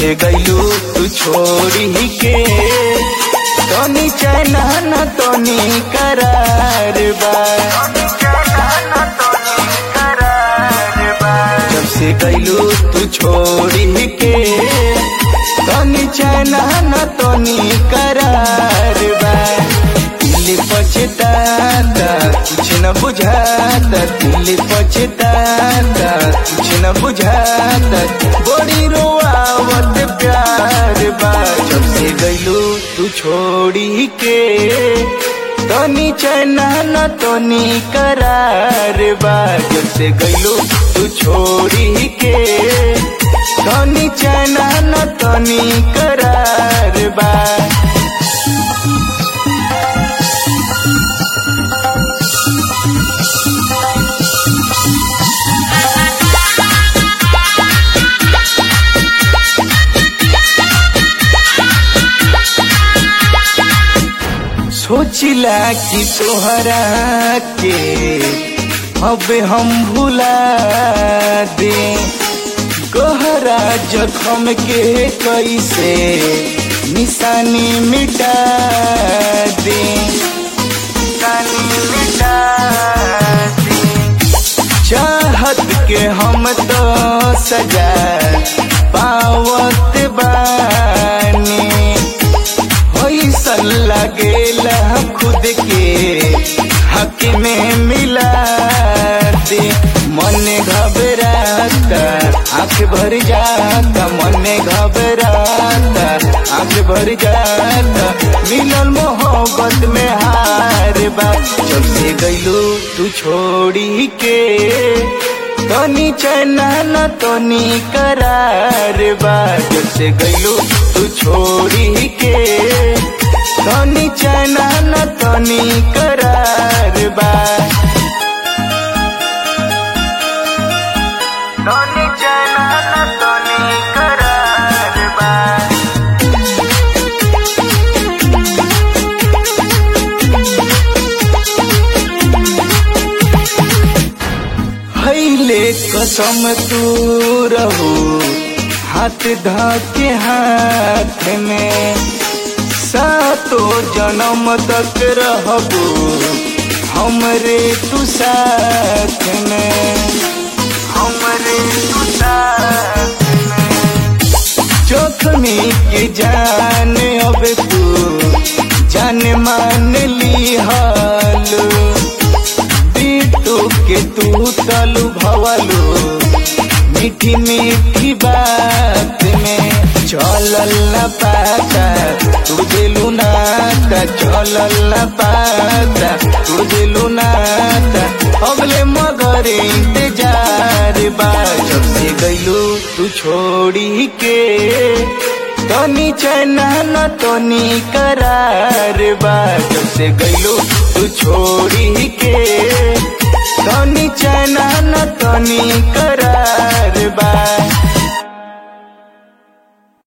से गईलू तू छोड़ी के तनी चैना न तनी करार बा जब से गईलू तू छोड़ी के तनी चैना न तनी करार बा दिल पछताता कुछ न बुझाता दिल पछताता कुछ न बुझाता बड़ी रोआवत प्यार बा जब से गईलू तू छोड़ी के तनी चैना न तनी करार बा जब से गईलू तू छोड़ी के तनी चैना न तनी करार बा सोचिला कि तोहरा के अब हम भुला दे गहरा जखम के कैसे निशानी मिटा दे निशानी मिटा दे चाहत के हम तो सजा पावत बानी ऐसन लगेला खुद के हक में मिला दे मन घबराता आंख भर जाता मन घबराता आंख भर जाता मिलल मोहब्बत में हार बा जब से गईलू तू छोड़ी के तनी चैना न तनी करार बा जब से गईलू तू छोड़ी के तनी चैना न तनी करार बा तनी चैना न तनी करार बा भैले कसम तू रहू हाथ धाके हाथ में सातो जन्म तक रहबू हमरे तू साथ में हमरे तू साथ में जोखमी के जान अब तू जान मान ली हालू बिट्टू के तू तलु भवलू मीठी मीठी बात में चलल न पाता तू दिलू नाता चलल न पाता तू दिलू नाता अगले मगर इंतजार बा जब से गईलू तू छोड़ी के तनी चैना न तनी करार बा जब से गईलू तू छोड़ी के तनी चैना न तनी करार बा